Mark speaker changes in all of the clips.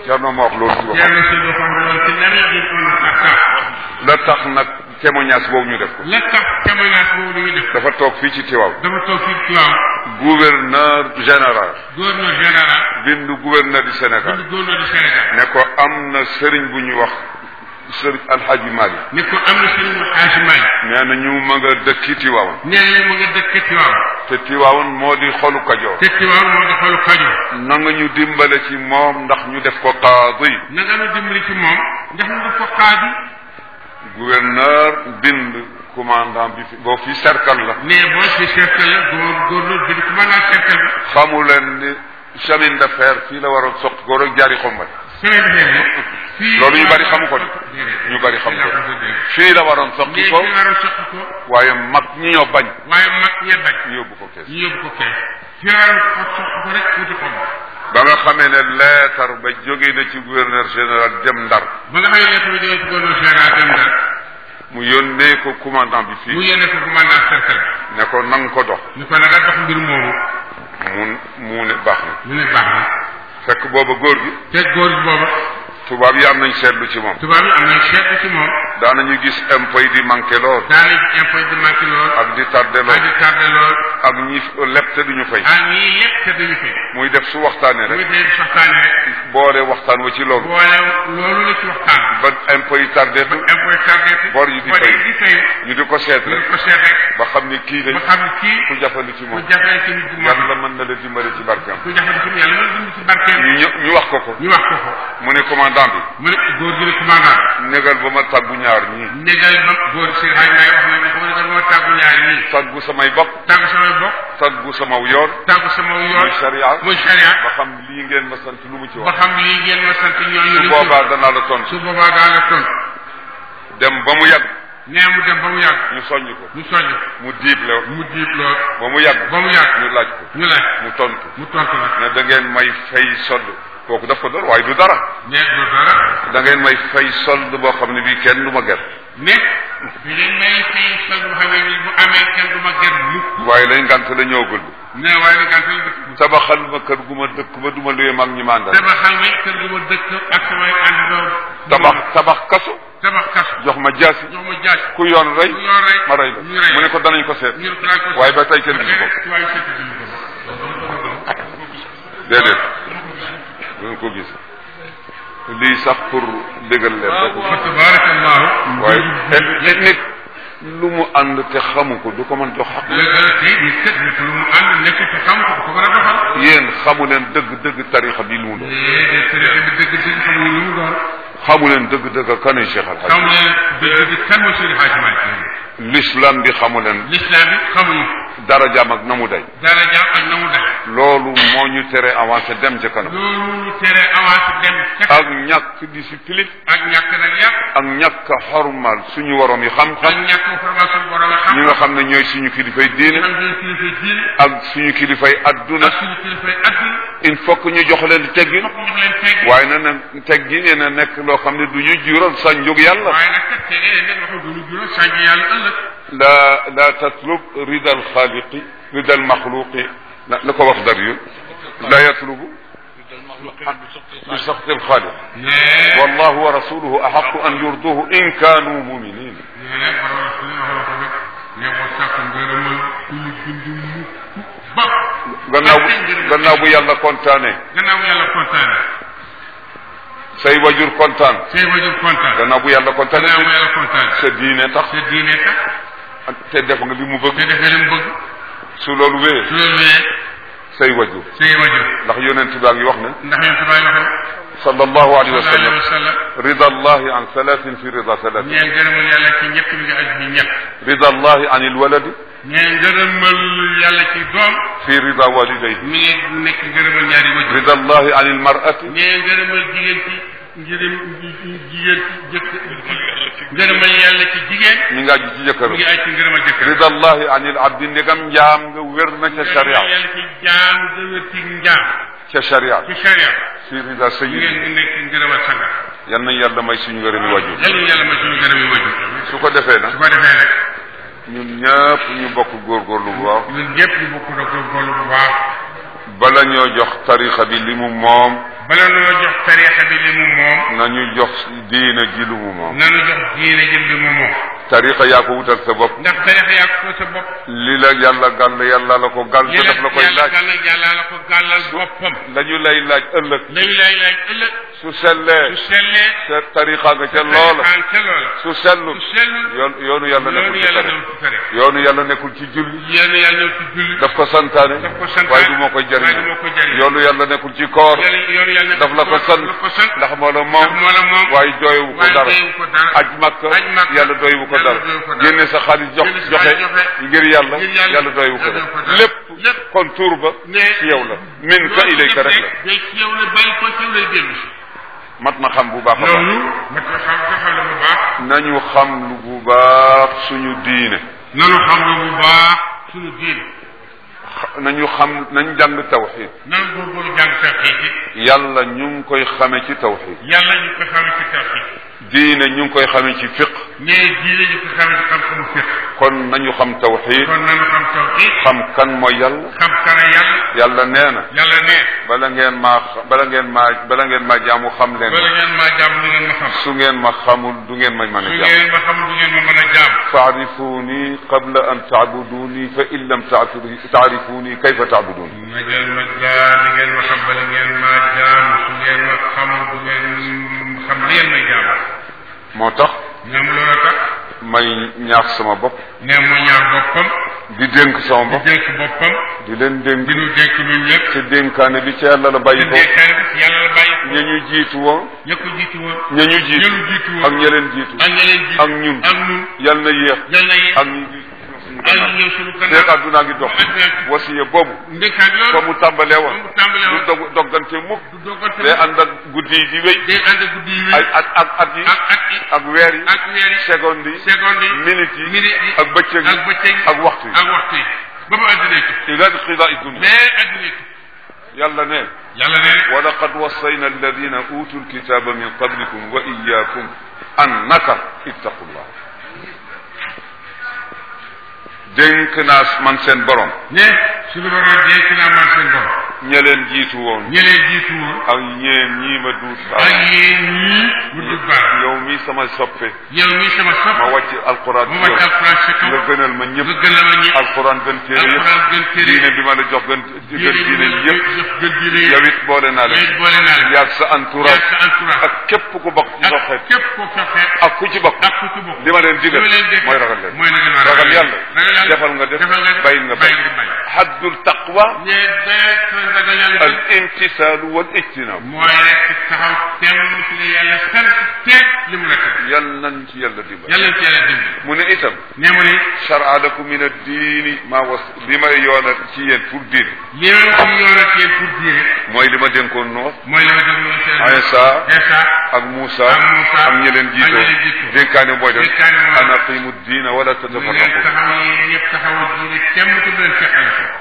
Speaker 1: Cerno ma wax loolu ci boppam
Speaker 2: Thierno Seydou waxoon na loolu ci lan la ñu doon xaar
Speaker 1: la tax nag témoignage boobu ñu def ko
Speaker 2: la tax témoignage boobu dañuy def
Speaker 1: dafa toog fii ci Tiwaaw
Speaker 2: dafa toog fii Tiwaawan
Speaker 1: gouverneur général
Speaker 2: gouverneur général
Speaker 1: bindu gouverneur du Sénégal
Speaker 2: bindu gouverneur du Sénégal
Speaker 1: ne ko am na sëriñ bu ñu wax sëriñ Alhaji Mali
Speaker 2: ne ko am na sëriñ mu Xaaji Maay
Speaker 1: nee na ñu ma nga dëkki Tiwaawan
Speaker 2: nee na mu nga dëkk Tiwaawan
Speaker 1: te Tiwaawan moo di xolu Kajoor
Speaker 2: te Tiwaawan moo doxalu Kajoor
Speaker 1: na nga ñu dimbale ci moom ndax ñu def ko qaadi
Speaker 2: na nga nu dimbali ci moom ndax ñu def ko xaadi
Speaker 1: gouverneur bind commandant bi fi boo fi cercle la
Speaker 2: ne boo si cercle la góor gouverneur bi di commandant cercle bi
Speaker 1: xamu leen ni chemin de fer fii la waroon soqi ko rek jaari xombal
Speaker 2: semaine bi ne fii
Speaker 1: loolu ñu bari xamu ko de ñu bari xamu ko fii la waroon soqi
Speaker 2: léegi
Speaker 1: ko
Speaker 2: ñu waroon soqi ko
Speaker 1: waaye mag ñi ñoo bañ
Speaker 2: waaye mag ñe bañ
Speaker 1: ñu yóbbu ko kees
Speaker 2: ñu yóbbu ko kees fi waroon ko soqi ko rek wuti xob
Speaker 1: ba nga xamee ne leetar ba jóge na ci gouverneur général dem ndar
Speaker 2: ba nga xam ne lettre bi jógee ci gouverneur général dem Ndar
Speaker 1: mu yónnee ko commandant bi
Speaker 2: mu
Speaker 1: fii
Speaker 2: yónnee ko commandant cercle
Speaker 1: ne ko nang ko dox
Speaker 2: ñu ko nanga dox mbir moomu
Speaker 1: mu mu ne baax na
Speaker 2: ñu ne baax na
Speaker 1: fekk booba góor gi
Speaker 2: te góor gi booba
Speaker 1: tubaab yi am nañ seetlu ci moom
Speaker 2: tubaab yi am nañ seetlu ci moom
Speaker 1: daanañu gis impôt yi di manqué lool
Speaker 2: daanañ impôt di manqué lool
Speaker 1: ak di tardé
Speaker 2: ak
Speaker 1: lool
Speaker 2: di tardé lool
Speaker 1: ak ñi leb te duñu fay
Speaker 2: ak ñii lépp te duñu fi
Speaker 1: muy def su waxtaanee
Speaker 2: muy
Speaker 1: rek
Speaker 2: dee waxtaane rek
Speaker 1: boole waxtaan wa ci loolu
Speaker 2: boole loolu la ci waxtaan
Speaker 1: ba impôt yi tardé
Speaker 2: ba impôt tardé fi
Speaker 1: bor yi di
Speaker 2: bor
Speaker 1: fay.
Speaker 2: yi di fay
Speaker 1: ñu di ko seet
Speaker 2: ñu
Speaker 1: rek
Speaker 2: ko seet rek
Speaker 1: ba xam ni kii
Speaker 2: ba
Speaker 1: lañ
Speaker 2: xam ne kii
Speaker 1: ku jafandu ci
Speaker 2: ku
Speaker 1: moom
Speaker 2: jafee ci nit bu mag
Speaker 1: yàlla mën na la dimbali ci barkeem
Speaker 2: ku jafee ci yàlla mën dund ci barkeem
Speaker 1: ñu ñë- ñu wax ko ko
Speaker 2: ñu wax ko ko
Speaker 1: mu ne commandant bi
Speaker 2: mu ne góor gi ne commandant
Speaker 1: négal ba ma tàggu ñaar ñii
Speaker 2: négal ba góor si xay may wax na ne ko négal moo tàggu ñaar ñii
Speaker 1: tàggu samay bopp
Speaker 2: tàggu samay bokk
Speaker 1: tàggu sama yoon
Speaker 2: tàggu sama yoon
Speaker 1: muy sharia
Speaker 2: muy sharia
Speaker 1: ba xam lii ngeen ma sant lu mu ci
Speaker 2: ba
Speaker 1: wax
Speaker 2: xam lii ngeen ma sant ñooñu
Speaker 1: su
Speaker 2: li
Speaker 1: boobaa danaa la tontu
Speaker 2: su boobaa daa la tontu
Speaker 1: dem ba mu yàgg
Speaker 2: nee mu dem ba mu yàgg
Speaker 1: ñu soññ ko
Speaker 2: ñu soññ
Speaker 1: mu diible
Speaker 2: mu diib lool
Speaker 1: ba mu yàgg
Speaker 2: ba mu yàgg
Speaker 1: ñu laaj ko
Speaker 2: ñu laaj
Speaker 1: mu tontu
Speaker 2: mu tontu nag
Speaker 1: ne da ngeen may fay sold kooku daf ko doon waaye du dara
Speaker 2: nee du dara
Speaker 1: da ngeen may fay sold boo xam ne bii kenn du ma ger
Speaker 2: ne bi leen may fay sol bu xamee ni bu amee kenn du ma ger mukk
Speaker 1: waaye lañ ngant la ñëwagul
Speaker 2: ne waaye nag gàntal dëkk
Speaker 1: tabaxal ma kër gu ma dëkk ba du ma luye mag ñi mandal
Speaker 2: tabaxal ma kër gu ma dëkk ak samay àndandoo
Speaker 1: tabax tabax kaso
Speaker 2: tabax kasu
Speaker 1: jox ma jaasi
Speaker 2: jox ma jaaj
Speaker 1: ku yoon rey
Speaker 2: ku yoon rey
Speaker 1: ma rey
Speaker 2: ñu
Speaker 1: la
Speaker 2: rey
Speaker 1: mu ne ko danañ ko seet
Speaker 2: ñu ne ko daañu ko
Speaker 1: waaye ba tey kenn gisu ko
Speaker 2: waaye seet gisu ko
Speaker 1: déedéet duñ ko gis lii sax pour déggal leen rek
Speaker 2: fa tabarakallahu
Speaker 1: waaye nit nit lu mu ànd te xamu ko du ko mën jox xaq
Speaker 2: dëgg la tey nit kat nit lu mu ànd nekk te xam ko ko mën a doxal
Speaker 1: yéen xamu leen dëgg dëgg tarixa bi lu mu doon
Speaker 2: déedéet tarixa bi dëgg dëgg xamuñu lu mu doon
Speaker 1: xamu leen dëgg dëgg kanay Cheikh Al
Speaker 2: xam
Speaker 1: Hadj
Speaker 2: leen dëgg dëgg kan mooy Seydi Hadji Malick
Speaker 1: l'islam bi xamu leen
Speaker 2: l'islam bi xamuñu
Speaker 1: darajaam ak na mu day
Speaker 2: dara jaam ak na mu def
Speaker 1: loolu moo ñu tere avancé dem ca kanam
Speaker 2: loolu ñu tere avancé dem ca
Speaker 1: ak ñàkk discipline
Speaker 2: ak ñàkk nag yàq
Speaker 1: ak ñàkk a xormal suñu waroom yi
Speaker 2: ak
Speaker 1: xam-xam
Speaker 2: ñàkk formation borom xam
Speaker 1: ñi nga xam ne ñooy suñu kilifay diine
Speaker 2: xam ne kilifay diine
Speaker 1: ak suñu kilifay adduna
Speaker 2: ak suñu kilifay adduna
Speaker 1: il faut que ñu jox leen teggin
Speaker 2: fokk ñu leen teggi
Speaker 1: waaye na na teggin yi na nekk loo xam ne du ñu jural sa njug yàlla
Speaker 2: waaye nag kat tege leen nag waxu duñu juróom sànq yàlla ëllëg
Speaker 1: la la tatlub rida alxaaliqi rida almaxluqi la la ko wax dar yu la yatlubu bi saxti alxaaliq
Speaker 2: nee
Speaker 1: wallahu wa rasuluhu axaqu an yurduhu in kaanu muminin
Speaker 2: nee nag borom suñu waxoo ko nag ne ko sàkk ngërëmal ku ñu bind mukk ba
Speaker 1: gannaaw bu gannaaw bu yàlla kontaane
Speaker 2: gannaaw bu yàlla kontaane
Speaker 1: say wajur kontaan
Speaker 2: say wajur kontaan
Speaker 1: gannaaw bu yàlla kontaane
Speaker 2: gannaaw bu yàlla kontaane
Speaker 1: sa diine tax
Speaker 2: sa diine tax
Speaker 1: te def nga li mu
Speaker 2: te
Speaker 1: bëgg
Speaker 2: defee lim bëgg
Speaker 1: su loolu wéyee
Speaker 2: su loolu wee
Speaker 1: say wajur
Speaker 2: say wajur
Speaker 1: ndax yonent baa ngi wax ne
Speaker 2: ndax yéen tubaab yi waxee
Speaker 1: sallallahu alayhi wa
Speaker 2: sallallahu alayhi
Speaker 1: sallam
Speaker 2: wa sallam
Speaker 1: rida allahi an salatin fi rida salatin
Speaker 2: ñeen ngërëmal yàlla ci ñett mi nga aj bi ñett
Speaker 1: rida allahi an ilwaladi
Speaker 2: ñeen ngërëmal yàlla ci doom
Speaker 1: fi rida walidayhi
Speaker 2: mi ngi nekk ngërëmal ñaari wajur
Speaker 1: rida allahi an ilmarati
Speaker 2: ñeen ngërëmal jigéen ci ngërëm jigéen ci jëkk ngërëmal yàlla ci jigéen
Speaker 1: mi nga aju ci
Speaker 2: mi
Speaker 1: jëkkëram
Speaker 2: ngi aj ci ngërëmal jëkkër
Speaker 1: rida allahi an il abdi ndegam njaam nga wér na ca sharia
Speaker 2: ngërëmal yàlla ci jaam nga wér ci njaam
Speaker 1: ca sharia
Speaker 2: ci sharia
Speaker 1: fi rida
Speaker 2: mi
Speaker 1: sayyidi
Speaker 2: ngi nekk ngërëmal sanga
Speaker 1: yal na yàlla may suñu ngërëmi wajur
Speaker 2: yàlla na yàlla may suñu ngërëm yi wajur
Speaker 1: su ko defee
Speaker 2: su
Speaker 1: nag
Speaker 2: ko defee nag
Speaker 1: ñun ñëpp ñu bokk góorgóorlu bu baax
Speaker 2: ñun ñëpp ñu bokk na góorgóorlu bu baax
Speaker 1: bala ñoo jox tarixa bi li mu moom
Speaker 2: bala noo jox jox tariixa bi li mu moom
Speaker 1: nañu jox diina ji lu mu moom
Speaker 2: nanu jox diine jëm li mu moom
Speaker 1: tariqa yaa ko wutal sa bopp
Speaker 2: ndax tariixa yaa ko sa bopp
Speaker 1: li la yàlla gàll yàlla la ko gàll te daf la koy
Speaker 2: yàlla
Speaker 1: laaj
Speaker 2: gàllal yàlla la ko gàllal boppam
Speaker 1: la ñu lay laaj ëllëg
Speaker 2: lañu lay laaj ëllëg
Speaker 1: su sellee
Speaker 2: su sellee
Speaker 1: sa tariqa nga ca loola
Speaker 2: tariixaan ca loola
Speaker 1: su sellu
Speaker 2: su sellul
Speaker 1: yoon yoonu yàlla
Speaker 2: loolu
Speaker 1: nekkul ci
Speaker 2: yàlla
Speaker 1: tariqa
Speaker 2: ñëw ci tariixa
Speaker 1: yoonu yàlla nekkul ci julli
Speaker 2: yéen yàlla ñëw ci julli
Speaker 1: daf ko santaane
Speaker 2: daf ko santaane
Speaker 1: waaye du moo koy
Speaker 2: waaye du
Speaker 1: jëriñ
Speaker 2: moo koy jëriñ
Speaker 1: yoonu yàlla nekkul ci koor
Speaker 2: yàlla yoonu yàlla
Speaker 1: daf la ko sant
Speaker 2: daf ko sant
Speaker 1: ndax moo la
Speaker 2: ndax
Speaker 1: moom
Speaker 2: moo la moom
Speaker 1: waaye doyewu ko
Speaker 2: waaye
Speaker 1: dara
Speaker 2: doyewu ko dara
Speaker 1: aj makka
Speaker 2: aj makka
Speaker 1: yàlla doyewu ko
Speaker 2: yàlla
Speaker 1: dara
Speaker 2: doyewu ko dara.
Speaker 1: génne sa xaalis jox
Speaker 2: Génne sa
Speaker 1: joxe
Speaker 2: xaalis joxe.
Speaker 1: ngir yàlla
Speaker 2: ngir yàlla
Speaker 1: yàlla doyewu ko
Speaker 2: yàlla
Speaker 1: dara
Speaker 2: doyewu ko dara.
Speaker 1: lépp
Speaker 2: lépp.
Speaker 1: kon tuur ba
Speaker 2: ne
Speaker 1: ci yow la min ka ilayka rek la
Speaker 2: day ci yow la bàyyi ko ci yow lay dellu si
Speaker 1: mat na xam bu baax a baax
Speaker 2: loolu mat na xam nga xam ne bu baax
Speaker 1: nañu xam lu bu baax suñu diine
Speaker 2: nanu xam nga bu baax suñu diine
Speaker 1: xa- nañu xam nañ jàng tawxid
Speaker 2: nan góorgóorlu jàng tawxiid yi
Speaker 1: yàlla ñu ngi koy xame ci tawxid
Speaker 2: yàlla ñu ko xamee ci tawxiid
Speaker 1: diine ñu ngi koy xame ci fiq
Speaker 2: ne diine ñu ko xamee ci xam-xamu fiq
Speaker 1: kon nañu xam tawxid
Speaker 2: kon nanu xam tawxiid
Speaker 1: xam kan mooy yàlla
Speaker 2: xam kana yàlla
Speaker 1: yàlla nee na
Speaker 2: yàlla ne
Speaker 1: bala ngeen maa bala ngeen maa bala ngeen maa jaamu xam leen
Speaker 2: bala ngeen maa jaam du ngeen ma xam
Speaker 1: su ngeen ma xamul du ngeen ma mën a
Speaker 2: su
Speaker 1: jaam
Speaker 2: ngeen ma xam du ngeen ma mën a jaam
Speaker 1: faarifuni qabla an taabuduni fa in lam taatu- taarifuni kayfa taabuduni
Speaker 2: ma ngeen ma jaam di ngeen ma xam bala ngeen maa jaam su ngeen ma xamul du ngeen xam li ngeen may jaam
Speaker 1: moo tax
Speaker 2: ñoom loolu tax
Speaker 1: may ñaax sama bopp
Speaker 2: ne mu ñaar boppam
Speaker 1: di dénk sama
Speaker 2: di
Speaker 1: bopp
Speaker 2: dénk boppam
Speaker 1: di leen dénk
Speaker 2: di nu dénk ñun ñëpp
Speaker 1: te dénkaane bi ci yàlla la bàyyi
Speaker 2: di
Speaker 1: ko
Speaker 2: dénkaane bi ci yàlla la bàyyi ko
Speaker 1: ña ñu jiitu woon
Speaker 2: ña ko jiitu woon
Speaker 1: ña ñu jiitu
Speaker 2: ña ñu jiitu woon
Speaker 1: ak ña leen jiitu
Speaker 2: ak ña leen jiitu
Speaker 1: ak ñun
Speaker 2: ak ñun
Speaker 1: yal na yéex
Speaker 2: yal na yéen
Speaker 1: ak ñu suñu
Speaker 2: ak ñu ñëw suñu
Speaker 1: feek
Speaker 2: kanam
Speaker 1: àdduna ngi dox
Speaker 2: ak
Speaker 1: wasiya boobu
Speaker 2: ndekkaat
Speaker 1: fa
Speaker 2: loolu
Speaker 1: mu tàmbalee
Speaker 2: ba
Speaker 1: woon
Speaker 2: mu tàmbalee
Speaker 1: du
Speaker 2: woon
Speaker 1: dog doggante mukk
Speaker 2: du doggante
Speaker 1: day ànd ak guddi yi di wéy
Speaker 2: day ànd ak guddi yi
Speaker 1: ay at ak at yi
Speaker 2: ak at yi
Speaker 1: ak weer yi
Speaker 2: ak weer yi
Speaker 1: seconde yi
Speaker 2: seconde yi
Speaker 1: minute yi
Speaker 2: minute yi
Speaker 1: ak bëccëg
Speaker 2: ak
Speaker 1: yi
Speaker 2: bëccëg yi
Speaker 1: ak waxtu yi
Speaker 2: ak waxtu yi ba mu àddina ci
Speaker 1: ila qidaa dunya
Speaker 2: mais àddina ci
Speaker 1: yàlla ne
Speaker 2: yàlla ne
Speaker 1: wa laqad wassayna alladina utu lkitaba min qablikum wa iyakum annaka ittaqullah dénk naa man seen borom
Speaker 2: ne suñu borom dénk naa man seen borom
Speaker 1: ña leen jiitu woon
Speaker 2: ñeneen jiitu woon
Speaker 1: ak ñeen ñii ma duut
Speaker 2: ak
Speaker 1: baax
Speaker 2: yéen ñii mu dul baax
Speaker 1: yow mi sama soppe
Speaker 2: yow mii sama sopp
Speaker 1: ma wàcc alquran
Speaker 2: mu
Speaker 1: ci
Speaker 2: wàcc
Speaker 1: yow
Speaker 2: alquran sa kaw
Speaker 1: nga gënal ma ñëpp
Speaker 2: nga gënal ma ñëpp
Speaker 1: alquran gën téere yëpp
Speaker 2: alquran gën téere
Speaker 1: diine bi ma la jox gën gën diine yëpp
Speaker 2: gën diine
Speaker 1: yow it boole naa
Speaker 2: yow
Speaker 1: leen
Speaker 2: it boole naa leen
Speaker 1: yaag sa entourage
Speaker 2: sa entourage
Speaker 1: ak képp ku bokk ci sa
Speaker 2: ak
Speaker 1: xeet
Speaker 2: képp koo fexe
Speaker 1: ak ku ci bokk
Speaker 2: ak ku ci bokk
Speaker 1: li ma leen digal
Speaker 2: li ma leen digal
Speaker 1: mooy ragal leen
Speaker 2: mooy na gën a
Speaker 1: ragal yàlla
Speaker 2: ragal yàlla
Speaker 1: defal nga def
Speaker 2: defal nga def
Speaker 1: bàyyi nga
Speaker 2: bàyyi
Speaker 1: bàyyi
Speaker 2: nga bàyyi
Speaker 1: haddul taqwa
Speaker 2: ne day ragal yàlla
Speaker 1: al imtisaalu wal ijtinaab
Speaker 2: mooy rek taxaw temm ci la yàlla sant teeg li mu la teg
Speaker 1: yal nañ ci yàlla dimbal
Speaker 2: yàlla ci yàlla dimbali
Speaker 1: mu ne itam
Speaker 2: ne mu ni
Speaker 1: shar'a lakum min ad-diini maa was li may yoonal ci yéen pour diine
Speaker 2: li ma ci yoonal yéen pour diine
Speaker 1: mooy li ma dénkoon Nuux
Speaker 2: mooy li ma déglu woon seen
Speaker 1: Isa
Speaker 2: Isa
Speaker 1: ak Muusa
Speaker 2: ak Muusa
Speaker 1: ak ñi leen
Speaker 2: ak ñi leen
Speaker 1: jiitoo
Speaker 2: jiitoo.
Speaker 1: dénkaane mooy def
Speaker 2: Dénkaane mooy
Speaker 1: an aqimu diina wala
Speaker 2: mu ngeen
Speaker 1: tatafarraqu
Speaker 2: taxaw yéen ñëpp taxawal diine temm te bu leen fekkale ko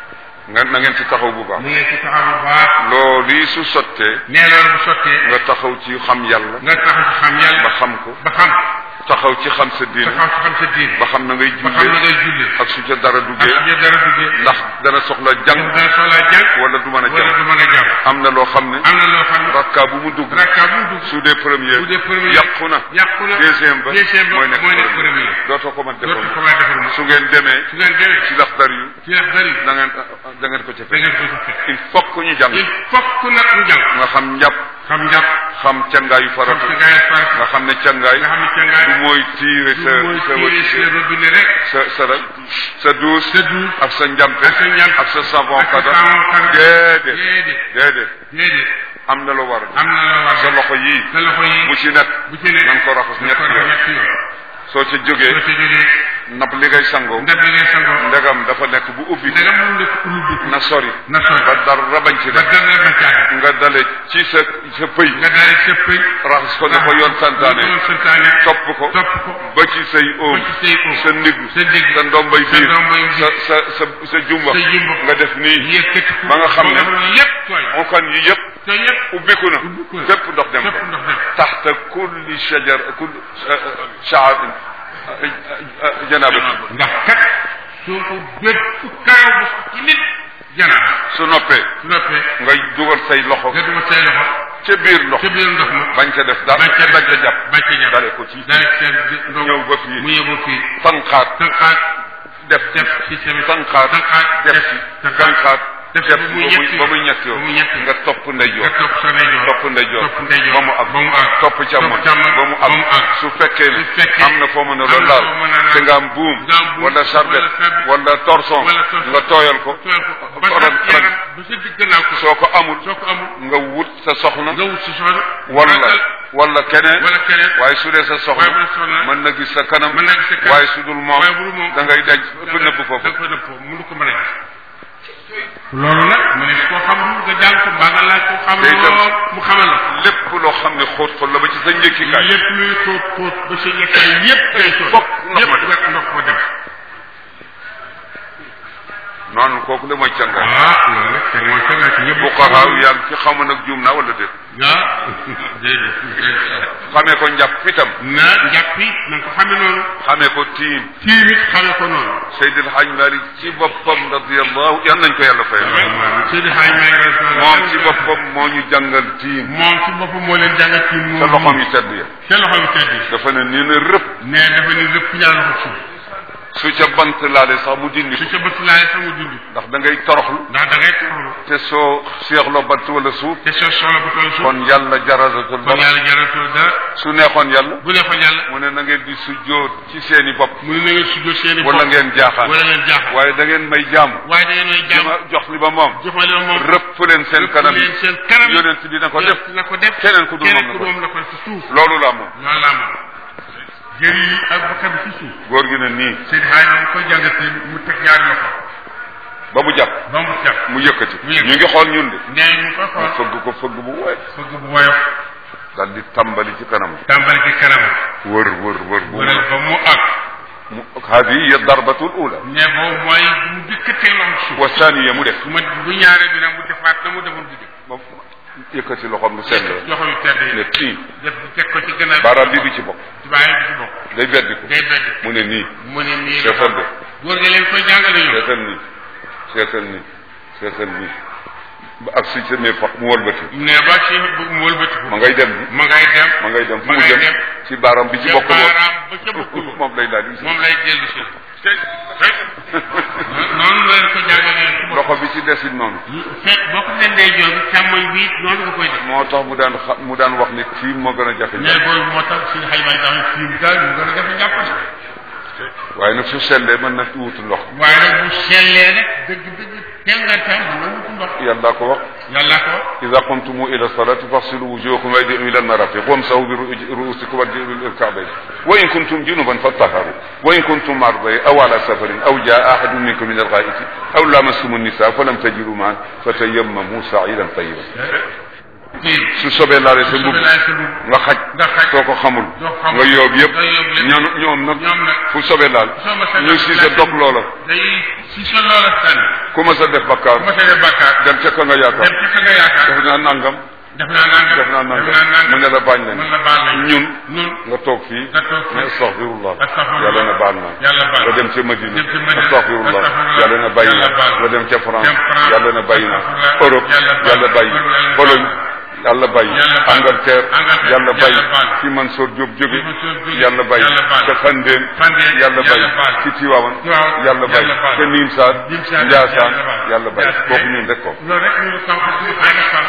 Speaker 1: nga na ngeen ci taxaw bu baax
Speaker 2: mu ngeen ci taxaw bu baax
Speaker 1: loolu yi su sottee
Speaker 2: nee loolu bu sottee
Speaker 1: nga taxaw ci xam yàlla
Speaker 2: nga taxaw ci xam yàlla
Speaker 1: ba xam ko
Speaker 2: ba xam
Speaker 1: taxaw ci xam sa diine
Speaker 2: taxaw ci xam sa diine
Speaker 1: ba xam na ngay
Speaker 2: ba xam na
Speaker 1: jullee
Speaker 2: ngay jullee
Speaker 1: ak su ca dara
Speaker 2: ak
Speaker 1: duggee
Speaker 2: su dara duggee
Speaker 1: ndax dana soxla jàng
Speaker 2: dana soxlaa jàng
Speaker 1: wala du mën a
Speaker 2: wala
Speaker 1: jàng
Speaker 2: du mën a jàng
Speaker 1: am na loo xam ne
Speaker 2: am na loo xam ne
Speaker 1: rakka bu mu dugg
Speaker 2: rakka bu mu dugg
Speaker 1: su dee première
Speaker 2: bu dee premier
Speaker 1: yàqu na
Speaker 2: yàqu na
Speaker 1: deuxième ba
Speaker 2: deuxième ba
Speaker 1: mooy nekk
Speaker 2: mooy nekk
Speaker 1: premier
Speaker 2: premier
Speaker 1: dootoo ko mën
Speaker 2: dootu
Speaker 1: defoon
Speaker 2: ko may defal mu
Speaker 1: su ngeen demee
Speaker 2: su ngeen demee
Speaker 1: ci laxdar yu
Speaker 2: ci yax dari
Speaker 1: da ngeen da ngeen ko ca
Speaker 2: da
Speaker 1: fekk
Speaker 2: ngeen ko ci fekk
Speaker 1: il faut que ñu jàng
Speaker 2: il faut que nag ñu jàng
Speaker 1: nga xam njàpp
Speaker 2: xam njàpp
Speaker 1: xam cangaayu
Speaker 2: xam
Speaker 1: farata
Speaker 2: sa gaay far
Speaker 1: nga xam ne cangaay
Speaker 2: nga xam ne cangaay
Speaker 1: du mooy tiire sa
Speaker 2: du mooy
Speaker 1: sa
Speaker 2: tiire sa robinet rek
Speaker 1: sa sa sa duus
Speaker 2: sa duus
Speaker 1: ak sa njàmpe
Speaker 2: ak sa njàmpe
Speaker 1: ak sa savon
Speaker 2: ak sa
Speaker 1: kada
Speaker 2: savon kada
Speaker 1: déedéet
Speaker 2: déedéet
Speaker 1: déedéet
Speaker 2: déedéet
Speaker 1: am na lu war
Speaker 2: am na la war
Speaker 1: sa loxo yii
Speaker 2: sa loxo yi
Speaker 1: bu ci nekk
Speaker 2: bu ci ne
Speaker 1: na nga ko raxas
Speaker 2: na ko
Speaker 1: ñetti yoon
Speaker 2: ñetti yoon
Speaker 1: soo ca jógee
Speaker 2: soo ca jógee
Speaker 1: nab li ngay sangoo
Speaker 2: ndab li ngay sangoo
Speaker 1: ndegam dafa nekk bu ubbi
Speaker 2: ndegam mu nekk ubbi
Speaker 1: na sori
Speaker 2: na sori
Speaker 1: ba dara bañ ci
Speaker 2: ba
Speaker 1: def
Speaker 2: dara ba caaga
Speaker 1: nga dale ci sa sa pëy
Speaker 2: nga daal di sëppëy
Speaker 1: raxas ko na ko yoon santaane
Speaker 2: yoon santaane
Speaker 1: topp ko
Speaker 2: topp ko
Speaker 1: ba ci say oom
Speaker 2: ba ci say oom
Speaker 1: sa ndigg
Speaker 2: sa ndigg
Speaker 1: sa ndombay
Speaker 2: sa
Speaker 1: biir
Speaker 2: ndombay biir
Speaker 1: sa sa sa sa jumba
Speaker 2: sa jumba
Speaker 1: nga def nii
Speaker 2: yëkkati ko
Speaker 1: ba nga xam ne
Speaker 2: yépp tooy
Speaker 1: onkan yi yëpp
Speaker 2: te yépp
Speaker 1: ubbiku na
Speaker 2: ubbiku na.
Speaker 1: fépp ndox dem
Speaker 2: fépp
Speaker 1: ko
Speaker 2: ndox dem
Speaker 1: taxta kulli shajar kulli shaar janaaba
Speaker 2: ndax kat soo ko bépp karaw bu sax ci nit janaaba
Speaker 1: su noppee
Speaker 2: su noppee
Speaker 1: nga dugal say loxo
Speaker 2: nga dugal say loxo
Speaker 1: ca biir ndox
Speaker 2: ca biir ndox ma
Speaker 1: bañ ca def dara
Speaker 2: bañ ca
Speaker 1: bañ ca jàpp
Speaker 2: bañ ca jàpp
Speaker 1: dale ko ci
Speaker 2: dale seen ndox
Speaker 1: ñëw ba fii.
Speaker 2: mu ñëw ba fii
Speaker 1: tanqaat
Speaker 2: tànqaat
Speaker 1: def ci
Speaker 2: def ci tamit
Speaker 1: tanqaat
Speaker 2: tànqaat
Speaker 1: def ci tanqaat
Speaker 2: def
Speaker 1: def
Speaker 2: ba
Speaker 1: ci
Speaker 2: muy
Speaker 1: ba
Speaker 2: ñetti
Speaker 1: muy ba muy ñetti
Speaker 2: ba muy ñetti
Speaker 1: nga topp ndeyjoor
Speaker 2: nga topp sa ndeyjoor
Speaker 1: topp ndeyjoor
Speaker 2: topp ndeyjoor
Speaker 1: ba mu àgg
Speaker 2: ba mu àgg
Speaker 1: topp càmmoñ
Speaker 2: càmmoñ
Speaker 1: ba mu
Speaker 2: ba mu
Speaker 1: àgg
Speaker 2: àgg
Speaker 1: su fekkee ne
Speaker 2: su fekkee
Speaker 1: am na foo mën a
Speaker 2: am
Speaker 1: loolu
Speaker 2: na
Speaker 1: laal
Speaker 2: foo mën a laal
Speaker 1: te nga am buum
Speaker 2: nga am buum
Speaker 1: wala sarbet
Speaker 2: wala sarbet
Speaker 1: wala torson
Speaker 2: wala torson
Speaker 1: nga tooyal ko
Speaker 2: tooyal ko ba
Speaker 1: Oran-
Speaker 2: sa yaram ba sa digg gannaaw ko
Speaker 1: soo ko amul
Speaker 2: soo ko amul
Speaker 1: nga wut sa soxna
Speaker 2: nga wut si soxna
Speaker 1: wala
Speaker 2: ragal
Speaker 1: wala keneen
Speaker 2: wala keneen
Speaker 1: waaye su dee sa
Speaker 2: waaye bu
Speaker 1: soxna
Speaker 2: dee soxna
Speaker 1: mën na gis sa kanam
Speaker 2: mën na gis sa kanam.
Speaker 1: waaye su dul moom
Speaker 2: waaye bu dul moom
Speaker 1: da ngay denc
Speaker 2: da
Speaker 1: fa
Speaker 2: nga-
Speaker 1: nëbb foofu
Speaker 2: da nga koy nëbb foofu mënu ko mën a gis loolu nag mu ne koo xam nga jàng ko mbaa nga laaj ko xam
Speaker 1: Day dem.
Speaker 2: lool mu xamal la
Speaker 1: lépp loo xam ne xóot xóot la ba ci sa njëkkikaay
Speaker 2: lépp luy xóot xóot ba sa yekkaay yépp day sooy
Speaker 1: Fokk ndox ma
Speaker 2: yépp rek ndox ko dem
Speaker 1: noonu kooku de mooy cangaay
Speaker 2: ah loolu nag te mooy kenn ci ñëpp
Speaker 1: bu xaxaaw yàlla ci xamu nag juum naa wala déet
Speaker 2: ah déedéet déedéet
Speaker 1: xamee ko njàpp itam
Speaker 2: na njàpp yi na nga ko xame noonu
Speaker 1: xamee ko tiim
Speaker 2: tiim it xame ko noonu
Speaker 1: Seydil Hadj Malick ci boppam radiyallahu yal nañ ko yàlla fayal
Speaker 2: Seydi Hadj Malick
Speaker 1: moom ci boppam moo ñu jàngal tiim
Speaker 2: moom ci boppam moo leen jàngal tiim moom
Speaker 1: sa loxoom yi tedd ya
Speaker 2: sa loxo yi tedd yi
Speaker 1: dafa ne nii na rëpp
Speaker 2: ne dafa ni lépp ñaar loxo suuf
Speaker 1: su ca bant laale sax mu dindi
Speaker 2: su
Speaker 1: ko
Speaker 2: ca bët laay sama dund
Speaker 1: ndax da ngay toroxlu
Speaker 2: ndax da ngay toroxlu
Speaker 1: te soo seexloo bant wala suuf
Speaker 2: te soo soxla bu toll suuf
Speaker 1: kon yàlla jarasatul
Speaker 2: kon
Speaker 1: dara
Speaker 2: yàlla jaratul dara
Speaker 1: su neexoon yàlla
Speaker 2: bu ne ko yàlla
Speaker 1: mu ne na ngeen di sujjóot ci seeni bopp
Speaker 2: mu ne na ngeen sujjóot seeni
Speaker 1: wala
Speaker 2: bopp
Speaker 1: ngeen jaaxaan
Speaker 2: wala ngeen jaaxal
Speaker 1: waaye da ngeen may jaamu
Speaker 2: waaye da ngeen may jàmm
Speaker 1: dama jox li ba moom
Speaker 2: joxale moom
Speaker 1: rëpp leen seen kanam
Speaker 2: leen seen kanam
Speaker 1: yonent bi na ko def
Speaker 2: na ko def
Speaker 1: keneen ku dul moom
Speaker 2: keneen
Speaker 1: na
Speaker 2: ku
Speaker 1: ko
Speaker 2: moom na ko ci suuf
Speaker 1: loolu la moom
Speaker 2: loolu laa moom jëri yi ak bakkan bi ci suuf
Speaker 1: góor gi ne nii
Speaker 2: Seydi Hadj moom koy jàngatee mu teg ñaari loxo
Speaker 1: ba mu jàpp
Speaker 2: ba mu jàpp
Speaker 1: mu yëkkati
Speaker 2: Mu yëkkati.
Speaker 1: ñu ngi xool ñun de
Speaker 2: nee ñu ko
Speaker 1: mu
Speaker 2: xool
Speaker 1: fëgg ko fëgg bu woy
Speaker 2: fëgg bu woyof
Speaker 1: daal di tàmbali ci kanam
Speaker 2: tàmbali ci kanam
Speaker 1: wër wër wër bu
Speaker 2: wëral ba mu àgg
Speaker 1: mu hadihi hiya darbatu l ula
Speaker 2: ne boobu mooy mu jëkkatee loxo suuf
Speaker 1: wa thaniya mu def
Speaker 2: bu ma bu ñaare bi nag mu defaat na mu defoon bu jëkk
Speaker 1: ba yëkkati loxoom lu sell la
Speaker 2: loxo yu tedd yi
Speaker 1: ne tii
Speaker 2: def teg ko ci gannaaw
Speaker 1: baaraam bi du ci bokk
Speaker 2: ci bàyyi bi ci bokk
Speaker 1: day beddi ko
Speaker 2: day bedd
Speaker 1: mu ne nii
Speaker 2: mu ne nii
Speaker 1: seetal de
Speaker 2: góor nga leen koy jàngale ñoom
Speaker 1: seetal nii seetal nii seetal nii ba ak si semee fa mu wëlbati
Speaker 2: ne ba ci bu mu wëlbatiku
Speaker 1: ma ngay dem ni
Speaker 2: ma ngay dem
Speaker 1: ma ngay dem fu
Speaker 2: ma
Speaker 1: mu
Speaker 2: ngay
Speaker 1: jëm
Speaker 2: dem
Speaker 1: ci baaraam bi ci
Speaker 2: ca
Speaker 1: bokk
Speaker 2: baaraam ba ca bokkul
Speaker 1: moom lay daal di
Speaker 2: moom lay dellu si noonu la leen ko jàngalee ci bopp
Speaker 1: loxo bi ci desit noonu
Speaker 2: fekk boo ko leen day joor bi càmmoñ bi noonu nga koy def
Speaker 1: moo tax mu daan xa mu daan wax ni kii moo gën a jafe
Speaker 2: mais boobu moo tax suñu xayma yi daal fiim daal mu gën a jafe jàppale
Speaker 1: waaye nag su sellee mën na wutu ndox
Speaker 2: waaye nag bu sellee nag dëgg dëgg tengantaan mën na wutu ndox
Speaker 1: yàlla ko wax
Speaker 2: yàlla ko
Speaker 1: ida qumtum ila salati faghsilu wujuhakum wa aydiyakum ila almarafiq wamsahu bi ru'usikum warjulakum ila alka'bayn wa in kuntum junuban fattaharu wa in kuntum marda aw ala safarin aw jaa ahadun minkum min algha'iti aw lamastum an-nisa falam tajidu ma'an fatayammamu sa'idan tayyiban
Speaker 2: kii
Speaker 1: su sobee laalee sa mbubb
Speaker 2: soobee laay sa mbubb
Speaker 1: nga xaj
Speaker 2: nga xaj
Speaker 1: soo ko xamul
Speaker 2: doo xamul
Speaker 1: nga yóob yëpp
Speaker 2: nga yóob lépp.
Speaker 1: ñoom ñoom nag
Speaker 2: ñoom nag
Speaker 1: fu sobee laal
Speaker 2: soo ma sa
Speaker 1: ñu si sa dog loola
Speaker 2: day si sa loola tànn
Speaker 1: ku ma sa def
Speaker 2: bu
Speaker 1: bakkaar
Speaker 2: ma seetee bàkkaar
Speaker 1: dem ca ka nga
Speaker 2: dem
Speaker 1: yaakaar
Speaker 2: ci ka nga yaakaar
Speaker 1: def naa nangam
Speaker 2: def naa nangam
Speaker 1: def naa nangam
Speaker 2: def naa nangam
Speaker 1: mu ne la bañ nañ
Speaker 2: mën la baal nañ
Speaker 1: ñun
Speaker 2: ñun
Speaker 1: nga toog fii
Speaker 2: nga toog fii
Speaker 1: ne astaghfirullah
Speaker 2: astaghfirullah
Speaker 1: yàlla na baal naa
Speaker 2: yàlla baal
Speaker 1: nga dem ca Madina
Speaker 2: dem ca Madina
Speaker 1: astaghfirullah
Speaker 2: astaghfirullah
Speaker 1: yàlla na bàyyi
Speaker 2: yàlla baal
Speaker 1: naa nga dem ca France
Speaker 2: dem France
Speaker 1: yàlla na bàyyi naa
Speaker 2: astaghfirullah
Speaker 1: Europe
Speaker 2: yàlla baal
Speaker 1: yàlla bàyyi
Speaker 2: yàlla baal
Speaker 1: Pologne yàlla bàyyi
Speaker 2: yàlla baal
Speaker 1: Angleterre
Speaker 2: Angleterre
Speaker 1: yàlla bàyyi
Speaker 2: yàlla baal
Speaker 1: fi Mansour Diop jóge
Speaker 2: Mansour Diop
Speaker 1: yàlla bàyyi
Speaker 2: yàlla baal
Speaker 1: ca Fandeen
Speaker 2: Fandeen
Speaker 1: yàlla bàyyi
Speaker 2: yàlla baal
Speaker 1: ci Tiwaawan
Speaker 2: Tiwaawan
Speaker 1: yàlla bàyyi
Speaker 2: yàlla baal
Speaker 1: ca Nimsaat
Speaker 2: Nimsaat
Speaker 1: Njaasaan
Speaker 2: yàlla baal
Speaker 1: yàlla bàyyi
Speaker 2: Njaasaan.
Speaker 1: kooku ñun rek ko
Speaker 2: loolu rek ñu sànq suñu ay nafar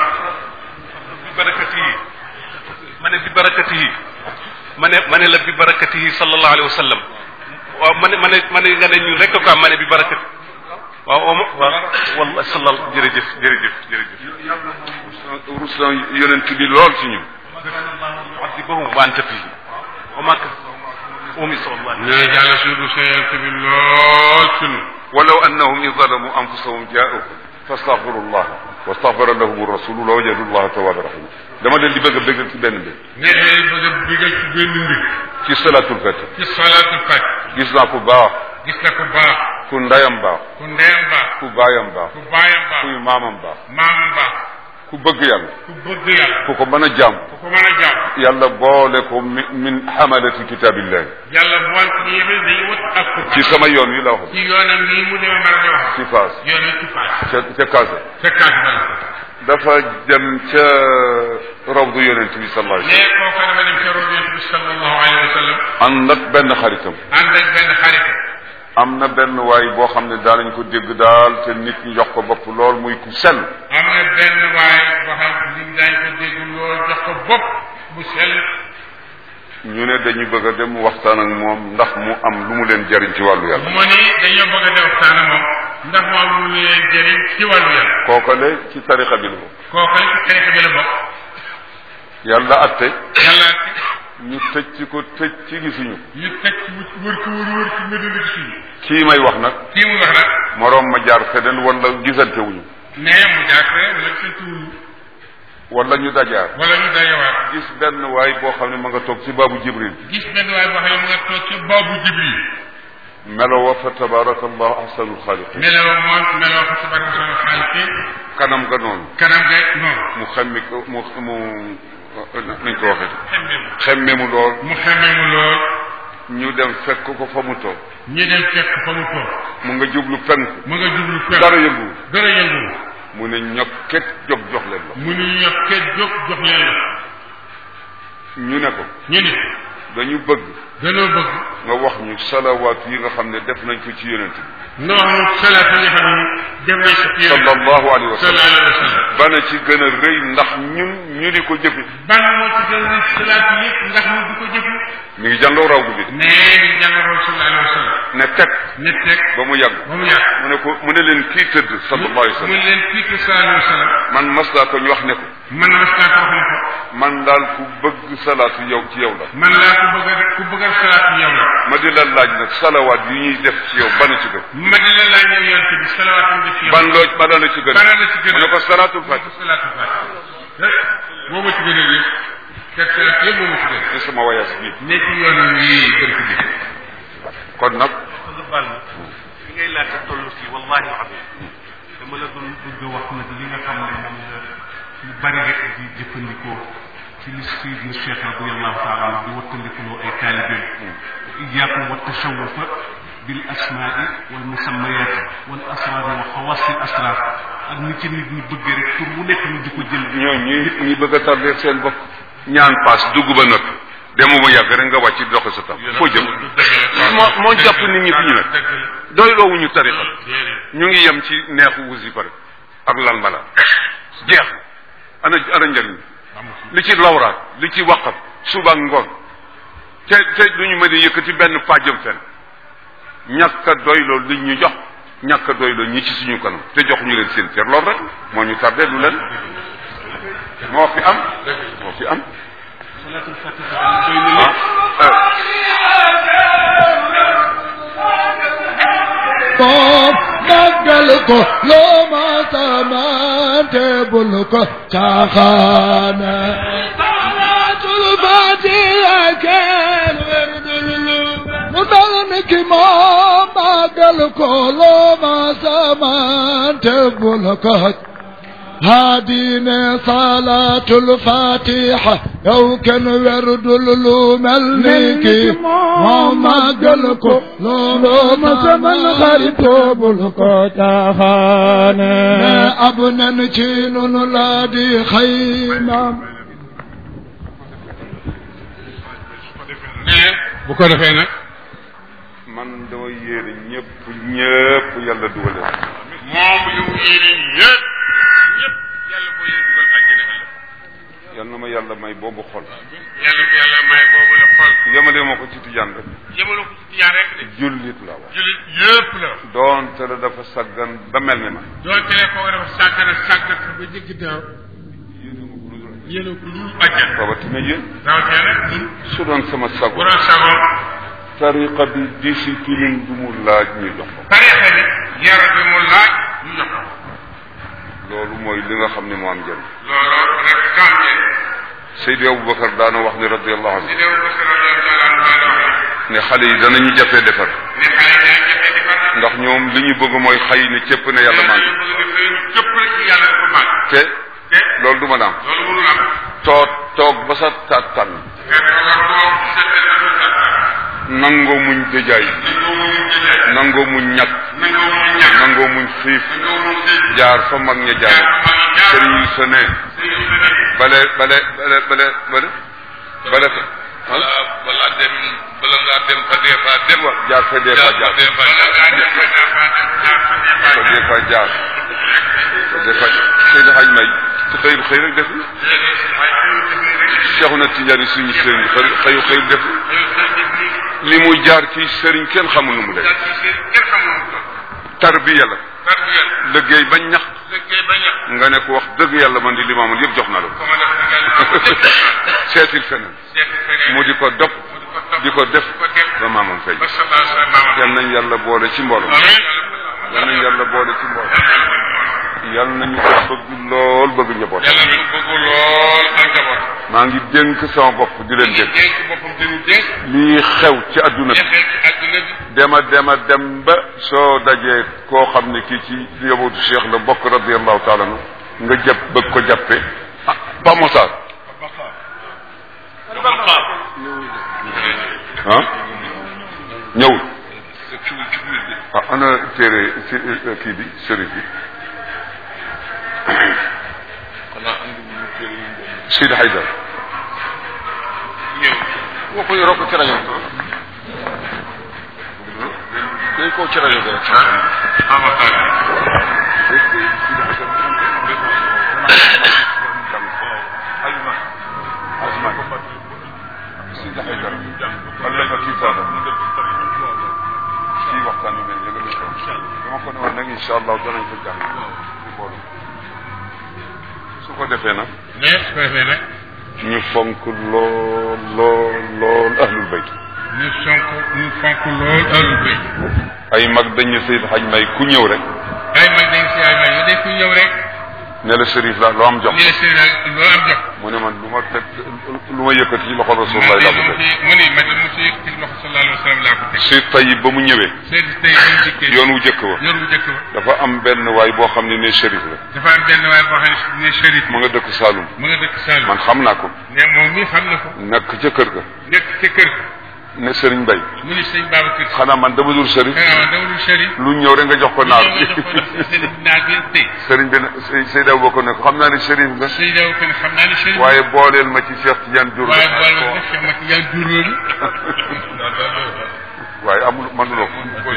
Speaker 3: bi barakatihi ma ne bi barakatihi ma ne ma ne la bi barakatihi sallallahu alayhi wa sallam waaw ma ne ma ne ma ne nga ne ñun rek ko am ma ne bi barakati waaw waaw waaw walla sallal jërëjëf jërëjëf jërëjëf
Speaker 1: rus na yonent bi lool ci ñun
Speaker 3: adibahum wa anta fihi wa ma umi sallallahu
Speaker 2: ñu ne jàll suñu seyante bi lool suñu
Speaker 1: ولو انهم اذ ظلموا انفسهم جاءوك فاستغفروا الله واستغفر لهم الرسول لوجدوا الله توابا رحيما dama leen di bëgg a bëggal ci benn mbir
Speaker 2: ne leen bëgg a bigal ci benn mbir
Speaker 1: ci salatul fati
Speaker 2: ci salaatul faj
Speaker 1: gis naa ku baax
Speaker 2: gis na ku baax
Speaker 1: ku ndayam baax
Speaker 2: ku ndeyam baax
Speaker 1: ku baayam baax
Speaker 2: ku baayam baax
Speaker 1: kuy maamam baax
Speaker 2: maamam baax
Speaker 1: ku bëgg yàlla
Speaker 2: ku bëgg yàlla
Speaker 1: ku ko mën a jaam
Speaker 2: ku ko mën a jàmm
Speaker 1: yàlla boole ko min min hamalati kitabillah
Speaker 2: yàlla bool ci yéen dañuy wut ak ku
Speaker 1: ci sama yoon wi la wax
Speaker 2: ci yoonam nii mu demee mën a di wax
Speaker 1: ci Faas
Speaker 2: yoon wi ci faas
Speaker 1: ca ca Kaasa
Speaker 2: ca kaas dal
Speaker 1: dafa dem ca rawdu yonent bi sallallahu alayhi
Speaker 2: nee kooka dafa dem ca rob yonent bi sallallahu alayhi wa sallam
Speaker 1: wa sallam ànd ak benn xaritam
Speaker 2: ànd ak benn xarit
Speaker 1: am na benn waay boo xam ne daanañ ko dégg daal te nit ñi jox ko bopp lool muy ku sell
Speaker 2: am na benn waay boo xam nit daañ ko dégg lool jox ko bopp bu sell
Speaker 1: ñu ne dañu bëgg a dem waxtaan ak moom ndax mu am lu mu leen jariñ ci wàllu yàlla
Speaker 2: mu ni dañoo bëgg a def waxtaan ak moom ndax mu am lu leen jëriñ ci wàllu yàlla
Speaker 1: kookale ci tarixa bi la bokk
Speaker 2: kooka ci tarixa bi la bokk
Speaker 1: yàlla atte
Speaker 2: yàlla
Speaker 1: ñu tëj ci ko tëj ci gisuñu
Speaker 2: ñu teg ci wër ko wër wër ci mbir mi suñu
Speaker 1: kii may wax nag
Speaker 2: kii mu wax nag
Speaker 1: moroom ma jaar feneen wala gisante wuñu
Speaker 2: nee mu jaakre wala sëntuwuñu
Speaker 1: wala ñu dajaar
Speaker 2: wala ñu dajewaat
Speaker 1: gis benn waay boo xam ne ma nga toog ci baabu jibril
Speaker 2: gis benn waay boo xam ne mu nga toog ci boobu jibril
Speaker 1: melo wa fa tabaraka allahu ahsanul xaaliqin
Speaker 2: meloo moom meloo ko tabaraka sama xaalite
Speaker 1: kanam ga noonu
Speaker 2: kanam ga noonu
Speaker 1: mu xemmi ko mu mu nañ ko waxee
Speaker 2: xemme mu
Speaker 1: xemme mu lool
Speaker 2: mu xemme mu lool
Speaker 1: ñu dem fekk ko fa mu toog
Speaker 2: ñu dem fekk fa mu toog
Speaker 1: mu nga jublu penku
Speaker 2: mu nga jublu fekk
Speaker 1: dara yëngu
Speaker 2: dara yëngu
Speaker 1: mu ne ñokket jóg jox leen la
Speaker 2: mu ni ñu yox kenn jóg jox leen la
Speaker 1: ñu ne ko
Speaker 2: ñu ni
Speaker 1: dañu bëgg
Speaker 2: danoo bëgg
Speaker 1: nga wax ñu salawaat yi nga xam ne def nañ ko ci yonent bi
Speaker 2: nga wax mu salaat yi nga xam ne def nañ ko ci yéen
Speaker 1: sallallahu alayhi wa sallam
Speaker 2: sallallahu alayhi wa sallam
Speaker 1: bana ci gën a rëy ndax ñun ñu di ko jëfe
Speaker 2: ban moo ci gën a salaat yëpp ndax ñu di ko jëfu
Speaker 1: mi ngi jàngoo raw bi
Speaker 2: nee di jàngaroon sallallahu alayhi wa sallam
Speaker 1: ne teg
Speaker 2: ne teg
Speaker 1: ba mu yàgg
Speaker 2: ba mu yàgg
Speaker 1: mu ne ko mu ne leen kii tëdd sallallahu alayhi wa
Speaker 2: mu
Speaker 1: sallam
Speaker 2: leen pique sallallahu alayhi wa sallam
Speaker 1: man mas naa ko ñu wax ne ko
Speaker 2: man mas naa ko wax ne ko
Speaker 1: man daal ku bëgg salaatu yow ci yow la
Speaker 2: man laa ku bëgg a ku bëgg a salaat yow la
Speaker 1: ma di la laaj nag salawaat yi ñuy def ci yow bana ci gën
Speaker 2: ma di la laaj yow yonte bi salawaat yi def yow
Speaker 1: ban loo bana la ci gën
Speaker 2: bana la ci gën
Speaker 1: mu ne ko salaatul
Speaker 2: ma ko
Speaker 1: fatiha
Speaker 2: salaatul fatiha moo ma ci gën a yëpp te salaat yëpp moo ma ci gën
Speaker 1: ci sama wayaas bi
Speaker 2: nekk yoon wi gën ko jëf
Speaker 1: kon nag
Speaker 3: nga baal ma fi ngay laajte toll fii wallahi alazim dama la doon bëgg a wax nag li nga xam ne moom la ñu bari rek di jëfandikoo ci li Seydina Cheikh radiallahu taala anhu di wattandikuloo ay taalibeem iyaakum wa tashawufa bil asmaai wal musammayaati wal asraari wa xawaasi asraar ak ni ci nit ñi bëggee rek pour mu nekk ñu di ko jël
Speaker 1: ñoo ñi ñi bëgg a tardé seen bopp ñaan paas dugg ba noppi demu mu yàgg rek nga wàcc doxe sa tam foo jëm moo moo jàpp nit ñi fi ñu nekk doy loowuñu tarixa ñu ngi yem ci neexu wasifa rek ak lal mala jeex ana ana njëriñ li ci lawraat li ci waqaf suba ak ngoon te te duñu mën a yëkkati benn pàjjam fen ñàkk a doy loolu li ñu jox ñàkk a doy loolu ñi ci suñu kanam te jox ñu leen seen cër loolu rek moo ñu tardé lu leen moo fi am moo fi am
Speaker 3: salaatul fatiha doy na
Speaker 1: ah
Speaker 4: moom màggal ko loo ma samante bul ko caaxaane salaatul fatiha kenn werdul mu dal ni ki moom màggal ko loo ma samante bul ko هادينا صلاة الفاتحة يو كان ورد الملك وما قلكو لو ما سمن خريطو بلكو تاخانا أبنا نجين نلادي خيمام
Speaker 2: ne bu ko defee nag
Speaker 1: man dama yéene ñëpp ñëpp yàlla dugale
Speaker 2: moom yu yéene ñëpp ñëpp yàlla boo leen dugal àjjana ëllëg
Speaker 1: yal na ma yàlla may boobu xol
Speaker 2: yàlla ko yàlla may boobu la xol
Speaker 1: yemale ma ko ci tijaan rek
Speaker 2: yëmaloo ko ci tiyaan rek de
Speaker 1: jullit la wax
Speaker 2: julit yëpp la
Speaker 1: doonte la dafa saggan ba mel ni ma
Speaker 2: doon tele ko dafa sàggana sàggat ba jëgg daaw yéene ko lu àjjana
Speaker 1: rawatina yéen
Speaker 2: rawatina nag ñun
Speaker 1: su doon sama
Speaker 2: bu
Speaker 1: sago
Speaker 2: doon sagoon
Speaker 1: tariqa bi discipline du mu laaj ñu jox ko
Speaker 2: tarixa bi yara bi mu laaj ñu jox ko
Speaker 1: loolu mooy li nga xam ne moo am njëriñ
Speaker 2: loolu rek kam ngeen
Speaker 1: Seydi Aboubacar daana wax ni radiallahu
Speaker 2: si
Speaker 1: anhu
Speaker 2: dew ko sa rajo taala anu daana wax
Speaker 1: ne xale yi danañu jafee defar
Speaker 2: ne xale yi dañ jëfee defar
Speaker 1: ndax ñoom li ñu bëgg mooy xëy ne cëpp ne yàlla maa ngi
Speaker 2: bëgg nga xëy ñu cëpp rek ci yàlla dafa màgg
Speaker 1: te
Speaker 2: te
Speaker 1: loolu du ma daam
Speaker 2: loolu mënul am
Speaker 1: toog toog ba sa taat tànn
Speaker 2: nga dafa war toog seetal na sa sa
Speaker 1: nangoo muñ dëjaay
Speaker 2: nangoo mu jëlee
Speaker 1: nangoo muñ ñàkk
Speaker 2: nangoo mu ñàkk
Speaker 1: nangoo muñ xiif
Speaker 2: nangoo mu xiif
Speaker 1: jaar fa mag ña jaar
Speaker 2: jaar ma ngi
Speaker 1: sëriñ yi sa ne bale bale bale bale bale bale fa
Speaker 2: wala wala dem bala ngaa dem fa dee fa dem
Speaker 1: wa jaar fa dee fa jaar
Speaker 2: dee fa jaar
Speaker 1: fa dee fa jaar fa dee fa Seydi Hadj May ci xëyul xëy rek def Cheikh na Tidiane suñu sëriñ xëy xëyu xëy def li mu jaar ci sëriñ kenn xamul nu mu def tarbiya la liggéey ba ñax nga ne ko wax dëgg yàlla man di limaamul yëpp jox na la ko seetil feneen mu di ko dop di ko def ba maamam fay yal nañ yàlla boole ci mbooloo yal nañ yàlla boole ci mbooloo yal nañu ko bëgg lool bëgg njaboot
Speaker 2: yàlla ñu bëgg lool ak njaboot
Speaker 1: maa ngi dénk sama bopp di leen dénk
Speaker 2: dénk boppam di ñu dénk
Speaker 1: lii xew ci adduna bi
Speaker 2: defee ci àdduna bi
Speaker 1: dema dema dem ba soo dajee koo xam ne kii ci yobootu cheikh la bokk radiallahu taala anu nga jàpp bëgg ko jàppe ah Pa Mossar ah ñëwul ah ana téere ci kii bi sërif bi Sidi Haydar woo ko yoroo ko ci rajo dañ koo ci rajo rek Sidi Haydar Allah fa kii saada kii waxtaan yu mel yëgal ko dama ko ne woon nag incha allah danañ ko jàng ci boolu su ko defee nag
Speaker 2: ne su ko defee nag
Speaker 1: ñu fonk lool lool lool ahlul bayt
Speaker 2: ñu sonk ñu fonk lool ahlul bayt
Speaker 1: ay mag dañ ne Seyd Haj May ku ñëw rek
Speaker 2: ay mag dañ si ay mag yu dee ku ñëw rek
Speaker 1: ne la sërif la loo am jox
Speaker 2: ni la seen loo am jox
Speaker 1: mu ne man lu ma teg lu ma yëkkati ci loxo rasulullah laa ko teg
Speaker 2: mu ni ma mu si yëkkati loxo sallallahu alayhi wa sallam laa ko teg
Speaker 1: si tayib ba mu ñëwee
Speaker 2: seeti tey ba mu dikkee
Speaker 1: yoon wu jëkk wa
Speaker 2: yoon wu jëkk ba
Speaker 1: dafa am benn waay boo xam ne ne sërif la
Speaker 2: dafa am benn waay boo xam ne ne shérif
Speaker 1: mu nga dëkk Saalum
Speaker 2: mu nga dëkk Sall
Speaker 1: man xam naa ko
Speaker 2: ne moom mii xam na ko
Speaker 1: nekk ca kër ga
Speaker 2: nekk ca kër ga
Speaker 1: ne sëriñ Bay
Speaker 2: mu ni sëñ Babacar Si
Speaker 1: xanaa man dama dul sërif
Speaker 2: xanaa dawlu shérif
Speaker 1: lu ñëw rek nga jox ko naar bi
Speaker 2: sëñ naar bi tey
Speaker 1: sëriñ bi ne Seyda Abubakar ne ko xam naa ne sërif nga
Speaker 2: sëñ daw ko ne xam naa ne shérif
Speaker 1: waaye booleel ma ci Cheikh Tidiane Diour
Speaker 2: waaye boole ma def ma ci yaa jur loolu
Speaker 1: waaye amul mënuloo ko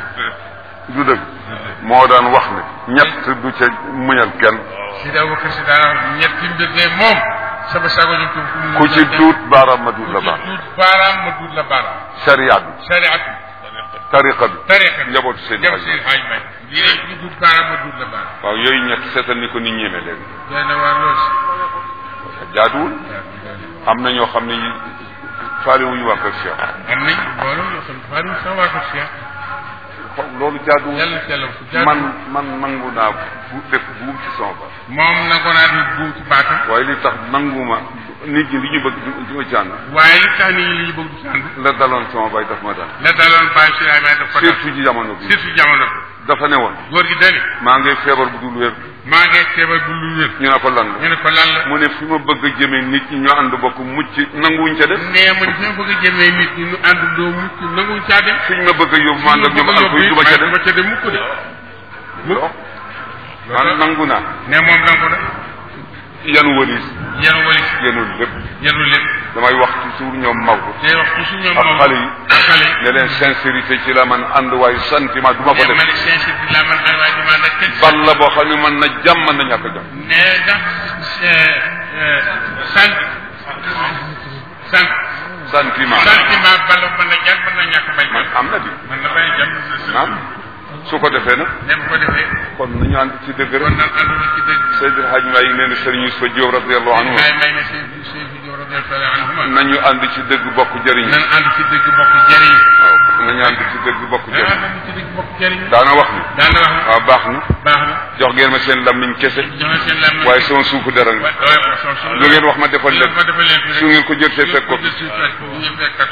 Speaker 1: du dëgg moo daan wax ne ñett du ca muñal kenn
Speaker 2: si daw ba si daan wax ñetti mbir de moom sama sago ñu ko
Speaker 1: ku ci duut baaraam ma duut la baax
Speaker 2: duut baaraam ma duut la baaraam
Speaker 1: sharia bi
Speaker 2: shariatu
Speaker 1: tariqa bi
Speaker 2: tariqa
Speaker 1: njabootu seen
Speaker 2: jëm
Speaker 1: xaj
Speaker 2: seen xaaj may lii rek ñu duut baaraam ma duut la baaraam
Speaker 1: waaw yooyu ñett seetal ni ko nit ñeeme léegi
Speaker 2: doy na waar lool si
Speaker 1: jaaduwul am na ñoo xam ne yi faale wuñu waa kër Cheikh
Speaker 2: am nañ mbooloo yoo xam ne faa ñu sama waa ko Cheikh
Speaker 1: xaw loolu jaaduwul
Speaker 2: yàlla ci yàlla fu jaar
Speaker 1: man man nangu naa bu def buum ci sama ba
Speaker 2: moom nangoo naa di buum ci baatam
Speaker 1: waaye li tax nanguma nit ñi li ñu bëgg du du ma ci ànd
Speaker 2: waaye li tax nit ñi li ñu bëgg du sàndu
Speaker 1: la daloon sama bay daf ma dal
Speaker 2: la daloon bàyyi si ay may daf ko dal
Speaker 1: surtout ci jamono bi
Speaker 2: surtout jamono bi
Speaker 1: dafa ne woon
Speaker 2: góor gi dani
Speaker 1: maa ngi feebar bu dul wér
Speaker 2: maa ngi feebar bu lu wér
Speaker 1: ñu ne ko lan
Speaker 2: ñu
Speaker 1: la
Speaker 2: ne ko lan la
Speaker 1: mu ne fi ma bëgg a jëmee nit ñi ñoo ànd bokk mucc nanguwuñ ca def
Speaker 2: nee ma fi ma bëgg a jëmee nit ñi ñu ànd doo mucc nanguñ caa dem
Speaker 1: fiñ ma bëgg a yóbbu ma ànd ak ñoom alko yi du ma ca
Speaker 2: du ma
Speaker 1: def
Speaker 2: ca dem mukk de
Speaker 1: lo man nangu naa
Speaker 2: ne moom nangu na
Speaker 1: yan wëlis
Speaker 2: yenu wali
Speaker 1: yenul lépp
Speaker 2: yenu lépp
Speaker 1: damay wax toujours ñoom Maodo
Speaker 2: day wax toujours ñoom
Speaker 1: ak
Speaker 2: moom
Speaker 1: xale yi
Speaker 2: ak xale yi
Speaker 1: ne leen sincérité ci la man ànd waaye sentiment du ma ko
Speaker 2: ne ma
Speaker 1: def
Speaker 2: ne sincérité la man ay waay dama nag kenn
Speaker 1: bal la boo xam ne mën na jàmm mën na ñàkk jàmm
Speaker 2: ne ndax sant sant
Speaker 1: sentiment
Speaker 2: sentiment bala mën na jàll mën na ñàkk bañ
Speaker 1: man am na di
Speaker 2: mën na bañ a jàll
Speaker 1: naam su ko defee nag
Speaker 2: ne bu ko defee
Speaker 1: kon nañu ànd ci dëgg
Speaker 2: kon
Speaker 1: rek
Speaker 2: nag àndoon ci dëgg
Speaker 1: Seydil Hadj Mbaye yi nee na Serigne Youssoufa Diop radiallahu anhu
Speaker 2: may may ne seen seen vidéo radiyallahu anhuma
Speaker 1: nañu ànd ci dëgg bokk jëriñ
Speaker 2: nan ànd ci dëgg bokk jëriñ
Speaker 1: waaw nañu ànd ci dëgg bokk
Speaker 2: nan
Speaker 1: jëriñ
Speaker 2: ànd ci dëgg bokk jëriñ
Speaker 1: daana wax ni
Speaker 2: daan na wax ne
Speaker 1: waaw baax na
Speaker 2: baax na
Speaker 1: jox ngeen ma seen lammiñ kese
Speaker 2: joxe seen lam
Speaker 1: waaye sama suufu dara nga lu ngeen wax ma defal leen
Speaker 2: ma defal leen fi
Speaker 1: su ngeen ko jël see fekk ko
Speaker 2: jël si fekk ko ñu fekkat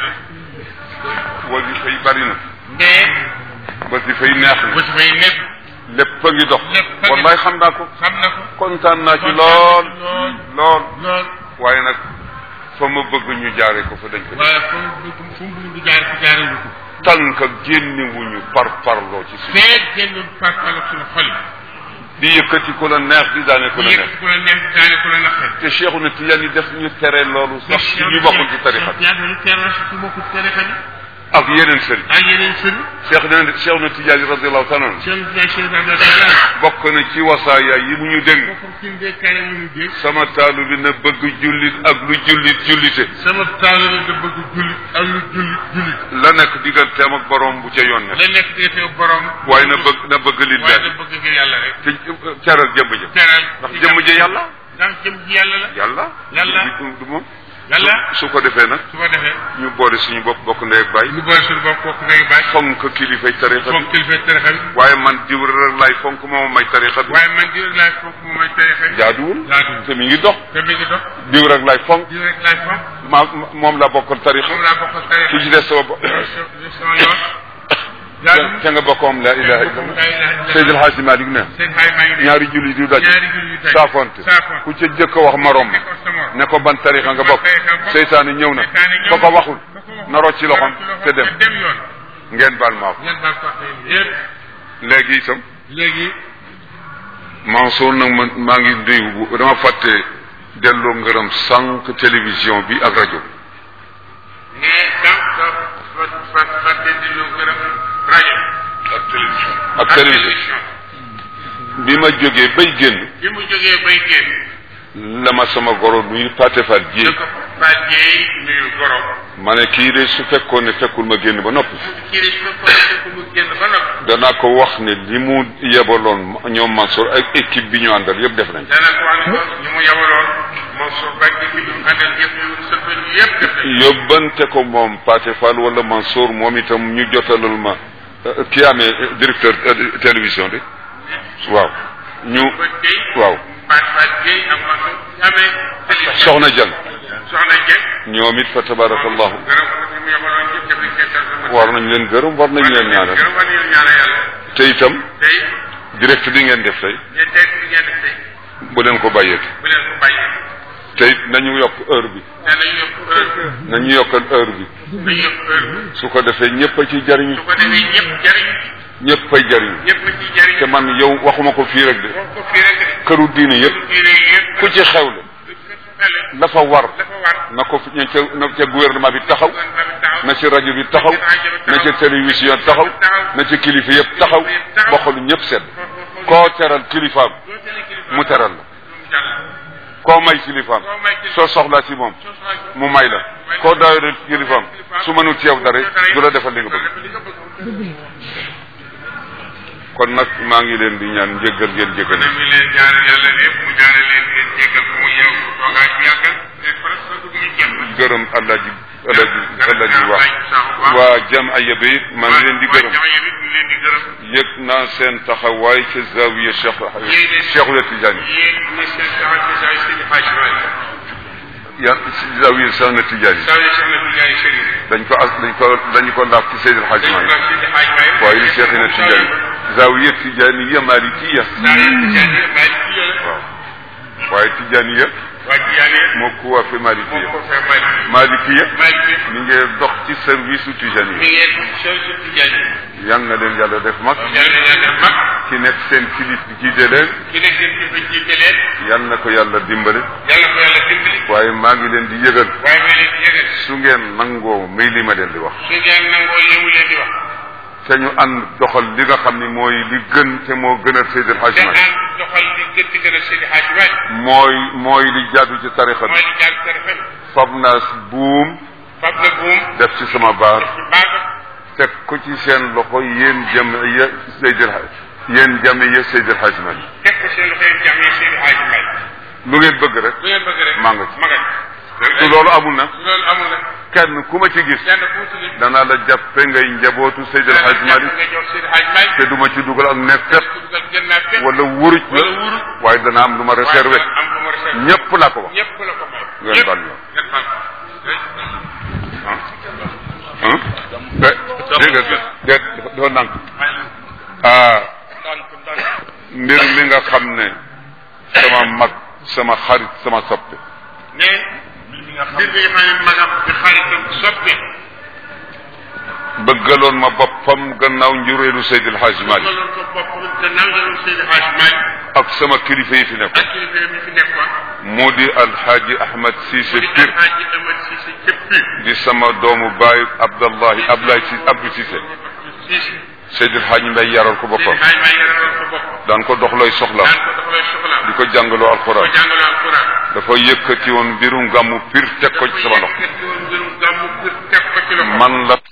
Speaker 1: wasifa yi bari na
Speaker 2: mais
Speaker 1: wasifa yi neex na
Speaker 2: bu si fay nekk
Speaker 1: lépp a ngi dox
Speaker 2: Lépp a ngi
Speaker 1: wallaay xam naa ko
Speaker 2: xam na ko
Speaker 1: kontaan naa ci
Speaker 2: Kontaan
Speaker 1: lool
Speaker 2: ci lool.
Speaker 1: lool
Speaker 2: lool
Speaker 1: waaye nag fa ma bëgg ñu jaare ko fa dañ ko
Speaker 2: waaye fu mu fu mu bëgg di jaar fi jaaree ko
Speaker 1: tànk génnewuñu par parloo ci suñu
Speaker 2: feeg génn parpalo suñu xol yi
Speaker 1: di yëkkati ku la neex di daane ku la neex
Speaker 2: yëkkati ku la neex daane ku la naqari
Speaker 1: te Cheikhu na Tijaan yi def ñu tere loolu sax ci ñu bokkul ci tarixa bi
Speaker 2: ñaata ñu tere ci bokkul ci tarixa bi
Speaker 1: ak yeneen sëriñ
Speaker 2: ak yeneen sëriñ
Speaker 1: Cheikh na Cheikh na Tijaan yi radiallahu taala anhu
Speaker 2: seen jaay seen daal
Speaker 1: bokk na ci wasaaya yi mu ñu dénk
Speaker 2: bokkam ci ndee kare mu ñu dégg
Speaker 1: sama taalu bi na bëgg jullit ak lu jullit jullite
Speaker 2: sama taalibe da bëgg jullit ak lu jullit jullit
Speaker 1: la nekk digganteem ak borom bu ca yoon ne
Speaker 2: la nekk defee borom
Speaker 1: waaye na bëgg na bëgg li
Speaker 2: waaye da
Speaker 1: daal
Speaker 2: bëgg ngir yàlla rek
Speaker 1: te caral jëmb ja
Speaker 2: teral
Speaker 1: ndax jëmm ji yàlla
Speaker 2: ndax jëmm ji yàlla la
Speaker 1: yàlla
Speaker 2: Yàlla.
Speaker 1: du du moom
Speaker 2: yàlla
Speaker 1: su ko defee nag
Speaker 2: su ko defee
Speaker 1: ñu boole suñu bopp bokk ndey ak baay
Speaker 2: ñu boole suñu bopp kooku ngay bàyyi
Speaker 1: fonk kilifay tarixa bi
Speaker 2: foog kilifa tarixa bi
Speaker 1: waaye man diw rek laay fonk moom may tarixa bi
Speaker 2: waaye man diw rek laay fonk moom mooy tarixa bi
Speaker 1: jaaduwul
Speaker 2: jaaduwul
Speaker 1: te mi ngi dox
Speaker 2: te mi ngi dox
Speaker 1: diw rek laay fonk
Speaker 2: diw rek laay fonk
Speaker 1: ma moom laa bokkal tarixa
Speaker 2: moom laa bokkal tarixa
Speaker 1: ki ci des sama bopp
Speaker 2: sama yoon jaaduwul
Speaker 1: te nga bokkoom la ilaha illallah Seydil Hadji Malick ne
Speaker 2: seen xay maa ngi
Speaker 1: ñaari julli du daj
Speaker 2: ñaari julli yu daj
Speaker 1: saafonte
Speaker 2: saafonte
Speaker 1: ku ca jëkk a wax morom
Speaker 2: ne ko sa morom
Speaker 1: ne ko ban tarixa nga bokk seytaane ñëw na ko ko waxul na rocc ci loxoom te dem
Speaker 2: dem yoon
Speaker 1: ngeen baal maa ko
Speaker 2: ngeen baal ko yëpp
Speaker 1: léegi itam
Speaker 2: léegi
Speaker 1: Mansour nag man maa ngi nuyu bu dama fàtte delloo ngërëm sànq télévision bi ak rajo
Speaker 2: mais donc fa fa fàtte di lu gërëm rajo
Speaker 1: ak télévision ak télévision bi ma jógee bay génn
Speaker 2: bi mu jógee bay génn
Speaker 1: la ma sama goro nuyu Paate Fall ji
Speaker 2: da ko bàjjee nuyu gorom
Speaker 1: ma ne kii de su fekkoon ne fekkul ma génn ba noppi
Speaker 2: kii de su ko fekk mu génn ba noppi
Speaker 1: danaa ko wax ne li mu yebaloon ñoom Mansour ak équipe bi ñu àndal yëpp def nañ
Speaker 2: dana ko wax ne ko ñu mu yabaloon Mansour Ba équipe bi mu àndal yëpp ñu sëppal yëpp def nañ
Speaker 1: yóbbante ko moom Paate Fall wala Mansour moom itam ñu jotalal ma euh, ki amee euh, directeur euh, télévision de waaw ñu
Speaker 2: ba tey
Speaker 1: waaw
Speaker 2: Fatou Fatou Gueye ak Mansour amee télévision
Speaker 1: soxna Jang
Speaker 2: soxna Dieng
Speaker 1: ñoom it fa tabarakallahu
Speaker 2: gërëm ko ñu mu yabaloon yëpp def nañ seen tarjuma
Speaker 1: war nañ leen gërëm war nañ leen ñaanal
Speaker 2: gërëm war nañ leen ñaanal yàlla
Speaker 1: te itam
Speaker 2: tey
Speaker 1: direct bi ngeen def tey
Speaker 2: ngeen tey li ngeen def tey
Speaker 1: bu leen ko bàyyeeti
Speaker 2: bu leen ko bàyyee
Speaker 1: te it nañu yokk heure bi
Speaker 2: danañ yokk heure
Speaker 1: nañu yokkal heure bi
Speaker 2: nañ yokk heure bi
Speaker 1: su ko defee ñëpp a ci jariñu
Speaker 2: su ko defee ñëpp jariñ
Speaker 1: ñëpp ay jariñu
Speaker 2: ñëpp a ciy jariñ
Speaker 1: te man yow waxuma ko fii rek de
Speaker 2: wax ko fii rek de
Speaker 1: këru diine yëpp
Speaker 2: diine yëpp
Speaker 1: ku ci xewle
Speaker 2: xele
Speaker 1: dafa war
Speaker 2: dafa war
Speaker 1: na ko fi ña ca na ca gouvernement bi taxaw
Speaker 2: gouvernement bi taxaw
Speaker 1: na ci rajo bi taxaw na ca télévision taxaw na ca kilifa yëpp taxaw bokkul ñëpp sedd koo teral kilifaam
Speaker 2: doo tele kilifa
Speaker 1: mu teral la
Speaker 2: mu jàll
Speaker 1: koo may kilifaam
Speaker 2: koo may kilifa
Speaker 1: soo soxlaa ci moom
Speaker 2: soo soxlaa
Speaker 1: mu may la koo daawee kilifaam su mënul ci yow dara du la defal li nga bëgg
Speaker 2: li nga bëgg
Speaker 1: kon nag maa ngi leen di ñaan njëggal ngeen jëggal
Speaker 2: kon mi leen ñaanal yàlla lépp mu ñaanal leen ngeen jéggal ko mu yeew toogaa ci yàggal te presque dugg ñu jeex na
Speaker 1: gërëm Alaaji Alaaji Alaaji wax waa jamiya bi it maa ngi leen di gërëm
Speaker 2: jamono bi ñu leen di gërëm
Speaker 1: yëg naa seen taxawaay ca zawiya Cheikh Cheikhul Tidiane
Speaker 2: yéen ne seen taxaw ci say seen xaaj waay
Speaker 1: ya zawiya Cheikh Tidiane
Speaker 2: saa yu Cheikh na Tidiane Chérif
Speaker 1: dañ ko as dañ ko dañu ko laaf ci Seydil Hadji
Speaker 2: dañ ko
Speaker 1: Malick
Speaker 2: def seen xaaj waay
Speaker 1: waaye Cheikh na Tidiane zawiya Tidiane malikiya
Speaker 2: saa yu Tidiane bàyyi ci yàlla
Speaker 1: waaw waaye Tidiane ya
Speaker 2: waa Tidiane
Speaker 1: moo ko waa fi
Speaker 2: moo
Speaker 1: malikiya
Speaker 2: ko fee bàyyi
Speaker 1: malikiya
Speaker 2: bàyyi
Speaker 1: mi ngi dox ci service u Tidiane
Speaker 2: mi
Speaker 1: yi
Speaker 2: ngeen Cheikh Tidiane
Speaker 1: yal na leen yàlla def mag
Speaker 2: yàlla na yàlla mag
Speaker 1: ki nekk seen kilif bi jiite leen
Speaker 2: ki nekk seen kilifa jiite leen
Speaker 1: yal na ko yàlla dimbale
Speaker 2: yàlla ko yàlla dimbali
Speaker 1: waaye maa ngi leen di yëgal
Speaker 2: waaye may leen di yëgal
Speaker 1: su ngeen nangoo may li ma leen di wax
Speaker 2: su ngeen nangoo li mu leen di wax
Speaker 1: te ñu ànd doxal li nga xam ni mooy li gën te moo gënal Seydil
Speaker 2: te
Speaker 1: Hadji Malick
Speaker 2: ànd doxal li gën di gën a seen i xaaj waay
Speaker 1: mooy mooy li jaadu ci tarixa bi
Speaker 2: mooy li jaar tarixa bi
Speaker 1: fab naa buum
Speaker 2: fab na buum
Speaker 1: def ci sama baar
Speaker 2: ci baaga
Speaker 1: teg ko ci seen loxo yéen jamiya Seydil Hadji yéen jamiya Seydil Hadji Malick
Speaker 2: teg ko seen loxo yéen jàmm yi seen i xaaj waay
Speaker 1: lu ngeen bëgg rek
Speaker 2: lu ngeen bëgg rek
Speaker 1: maa nga ci.
Speaker 2: ma nga
Speaker 1: su loolu amul na
Speaker 2: su loolu amul nag
Speaker 1: kenn ku ma ci gis
Speaker 2: kenn ku ci nit
Speaker 1: danaa la jàppe ngay njabootu Seydil Hadji Malick
Speaker 2: nga jox seen i xaaj waay
Speaker 1: te duma ci dugal ak nekkat
Speaker 2: ku dugal gën naa fépp
Speaker 1: wala wuruj la
Speaker 2: wala wuruj
Speaker 1: waaye dana am lu ma réservé
Speaker 2: waaye am lu ma réservé
Speaker 1: ñëpp laa ko wax
Speaker 2: ñëpp la ko may
Speaker 1: Ngeen
Speaker 2: ñëpp
Speaker 1: baal ñu.
Speaker 2: ngeen baal ko.
Speaker 1: ah ah de dégg nga de dafa nànk ah mbir mi nga xam ne sama mag sama xarit sama soppe
Speaker 2: ne mbir mi nga xam ne magam di xaritam soppi
Speaker 1: bëggaloon ma boppam gannaaw njureelu Seydil Hadji Malick
Speaker 2: loolu ko bopp gannaaw jëloon Seydi Hadj Malick
Speaker 1: ak sama kilifa yi fi nekk
Speaker 2: ak kilifa yi fi nekkoon
Speaker 1: mu di alxaaji ahmad siise
Speaker 2: di
Speaker 1: pir
Speaker 2: alxaaji Amad Cissé cëpp Pire
Speaker 1: di sama doomu baay abdallahi abdoulaye si abdou siise
Speaker 2: Cissé
Speaker 1: seydil xaaji mbay yaral ko boppam
Speaker 2: xaaj may yaral ko bopp
Speaker 1: daan ko dox looy soxla
Speaker 2: daan ko dox lay soxlaam
Speaker 1: di ko jàngaloo
Speaker 2: ko
Speaker 1: alxuraan
Speaker 2: jàngale alquran
Speaker 1: dafa yëkkati woon mbirum gàmmu pir teg ko ci sama loxo
Speaker 2: dafa yëkkati woon mbirum gàmmu Pire teg ko ci loxo
Speaker 1: man la